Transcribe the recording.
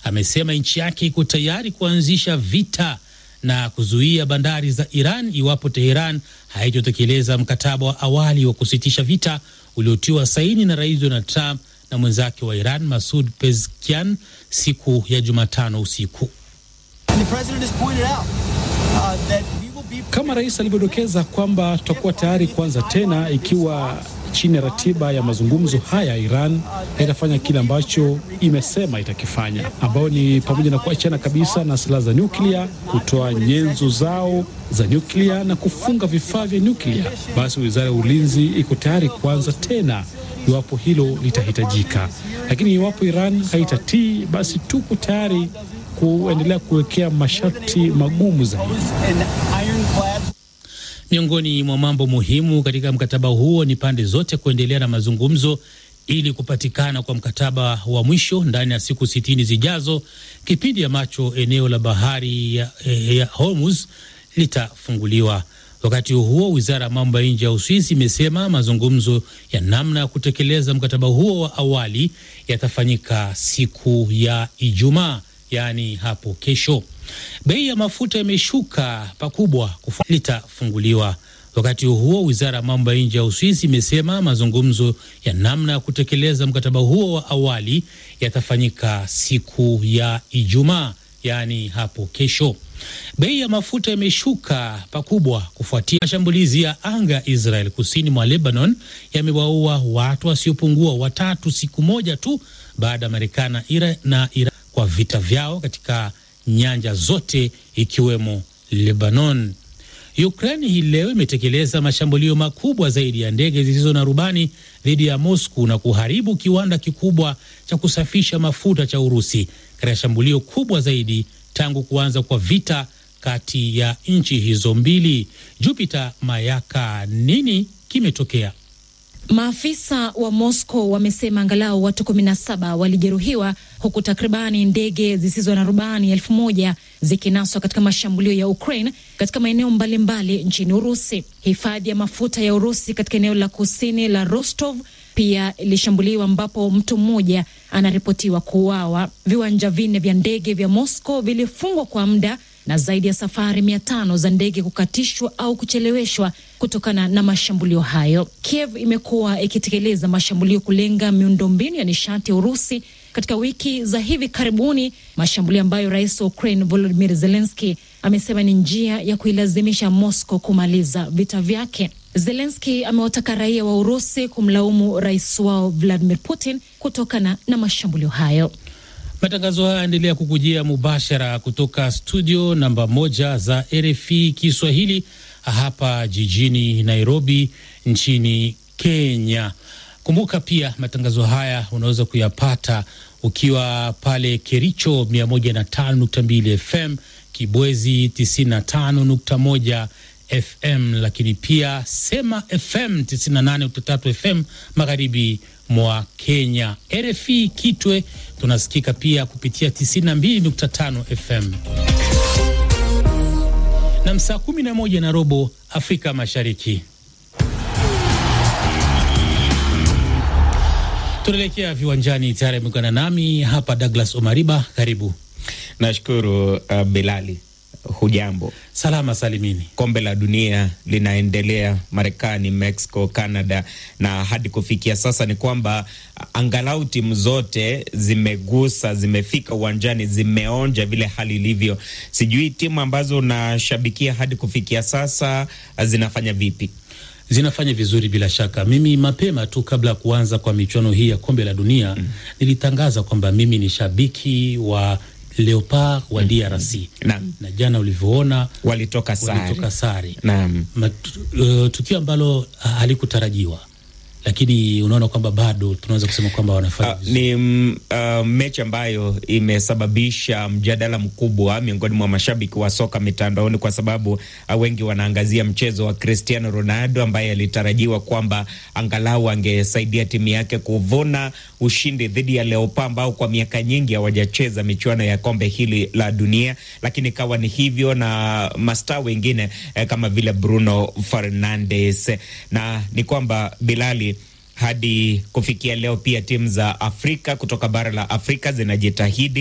amesema nchi yake iko tayari kuanzisha vita na kuzuia bandari za Iran iwapo Teheran haitotekeleza mkataba wa awali wa kusitisha vita uliotiwa saini na Rais Donald Trump na mwenzake wa Iran Masud Pezeshkian siku ya Jumatano usiku. Kama rais alivyodokeza kwamba tutakuwa tayari kuanza tena ikiwa chini ya ratiba ya mazungumzo haya, Iran haitafanya kile ambacho imesema itakifanya, ambayo ni pamoja na kuachana kabisa na silaha za nyuklia, kutoa nyenzo zao za nyuklia na kufunga vifaa vya nyuklia. Basi wizara ya ulinzi iko tayari kuanza tena iwapo hilo litahitajika, lakini iwapo Iran haitatii, basi tuko tayari kuendelea kuwekea masharti magumu zaidi. Miongoni mwa mambo muhimu katika mkataba huo ni pande zote kuendelea na mazungumzo ili kupatikana kwa mkataba wa mwisho ndani ya siku sitini zijazo, kipindi ambacho eneo la bahari ya, ya Hormuz litafunguliwa. Wakati huo wizara ya mambo ya nje ya Uswisi imesema mazungumzo ya namna ya kutekeleza mkataba huo wa awali yatafanyika siku ya Ijumaa, yaani hapo kesho. Bei ya mafuta imeshuka pakubwa litafunguliwa. Wakati huo wizara ya mambo ya nje ya Uswisi imesema mazungumzo ya namna ya kutekeleza mkataba huo wa awali yatafanyika siku ya Ijumaa, yaani hapo kesho. Bei ya mafuta imeshuka pakubwa kufuatia mashambulizi ya anga ya Israel kusini mwa Lebanon yamewaua watu wasiopungua watatu siku moja tu baada ya Marekani na Iran kwa vita vyao katika nyanja zote ikiwemo Lebanon. Ukraine hii leo imetekeleza mashambulio makubwa zaidi ya ndege zisizo na rubani dhidi ya Moscow na kuharibu kiwanda kikubwa cha kusafisha mafuta cha Urusi katika shambulio kubwa zaidi tangu kuanza kwa vita kati ya nchi hizo mbili. Jupiter Mayaka, nini kimetokea? Maafisa wa Moscow wamesema angalau watu 17 walijeruhiwa huku takribani ndege zisizo na rubani elfu moja zikinaswa katika mashambulio ya Ukraine katika maeneo mbalimbali nchini Urusi. Hifadhi ya mafuta ya Urusi katika eneo la kusini la Rostov pia ilishambuliwa ambapo mtu mmoja anaripotiwa kuuawa. Viwanja vinne vya ndege vya Moscow vilifungwa kwa muda na zaidi ya safari mia tano za ndege kukatishwa au kucheleweshwa kutokana na mashambulio hayo. Kiev imekuwa ikitekeleza mashambulio kulenga miundombinu ya nishati ya Urusi katika wiki za hivi karibuni, mashambulio ambayo rais wa Ukraine Volodymyr Zelensky amesema ni njia ya kuilazimisha Moscow kumaliza vita vyake. Zelensky amewataka raia wa Urusi kumlaumu rais wao Vladimir Putin kutokana na mashambulio hayo. Matangazo haya yaendelea kukujia mubashara kutoka studio namba moja za RFI Kiswahili hapa jijini Nairobi nchini Kenya. Kumbuka pia matangazo haya unaweza kuyapata ukiwa pale Kericho 105.2 FM, Kibwezi 95.1 FM, lakini pia Sema FM 98.3 FM magharibi mwa Kenya. RFI Kitwe tunasikika pia kupitia 92.5 FM na saa 11 na robo Afrika Mashariki. Tunaelekea viwanjani, tayari ameungana nami hapa Douglas Omariba, karibu. Nashukuru uh, Bilali. Hujambo? Salama salimini. Kombe la dunia linaendelea Marekani, Mexico, Canada, na hadi kufikia sasa ni kwamba angalau timu zote zimegusa, zimefika uwanjani, zimeonja vile hali ilivyo. Sijui timu ambazo unashabikia hadi kufikia sasa zinafanya vipi? Zinafanya vizuri bila shaka. Mimi mapema tu kabla ya kuanza kwa michuano hii ya kombe la dunia mm, nilitangaza kwamba mimi ni shabiki wa Leopard wa DRC Naam. na jana ulivyoona Walitoka sare. walitoka sare Naam. uh, tukio ambalo halikutarajiwa, lakini unaona kwamba bado tunaweza kusema kwamba wanafanya Uh, vizuri. ni mm, uh, mechi ambayo imesababisha mjadala mkubwa miongoni mwa mashabiki wa soka mitandaoni, kwa sababu uh, wengi wanaangazia mchezo wa Cristiano Ronaldo ambaye alitarajiwa kwamba angalau angesaidia timu yake kuvuna ushindi dhidi ya Leopards ambao kwa miaka nyingi hawajacheza michuano ya kombe hili la dunia, lakini ikawa ni hivyo na mastaa wengine eh, kama vile Bruno Fernandes, na ni kwamba Bilali hadi kufikia leo pia timu za Afrika kutoka bara la Afrika zinajitahidi